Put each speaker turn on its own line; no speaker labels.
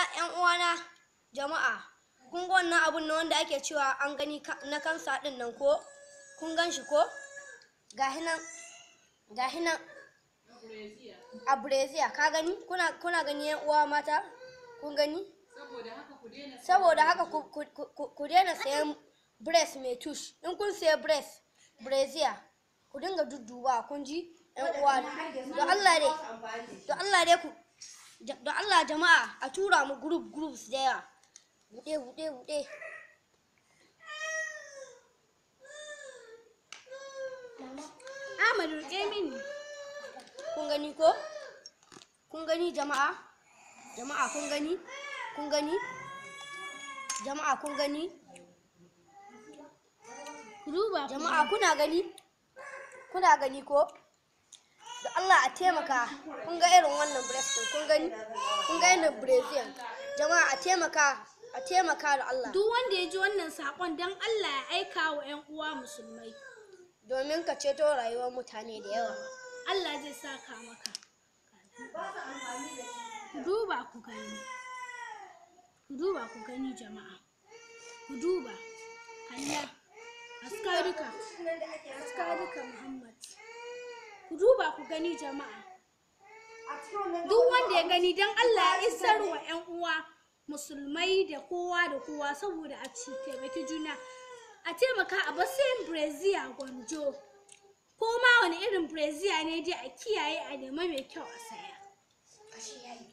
yan uwana jama'a kun ga wannan abun na wanda ake cewa an gani ka- na kansa din nan ko kun gan shi ko gahi nan gahi nan a Brazil ka gani kuna kuna gani yan uwa mata kun gani saboda haka ku ku ku ku daina sayan breast mai tush in kun saya breast Brazil ku dinga dudduba kun ji yan uwa don Allah dai don Allah dai ku da da Allah jama'a a tura mu group groups da yawa buɗe buɗe buɗe
Ahmad rike mini.
kun gani ko kun gani jama'a jama'a kun gani kun gani jama'a kun gani
Ku duba ku
jama'a kuna gani kuna gani ko da Allah a taimaka kun ga irin wannan breast din kun gani kun ga irin brazil jama'a a taimaka a taimaka da Allah
Duk wanda ya ji wannan saƙon don Allah ya aika wa 'yan uwa musulmai.
domin ka ceto rayuwar mutane da yawa
Allah zai saka maka. Ku duba ku gani. Ku duba ku gani jama'a. Ku duba. Kalla. Askarika. Askarika Muhammad. Ku duba ku gani jama'a. Duk wanda ya gani don Allah ya isar wa 'yan uwa musulmai da kowa da kowa saboda a ci taimaki juna. A taimaka a basayin Brazil gwanjo. ko ma wani irin brazier ne dai a kiyaye a nema mai kyau a saya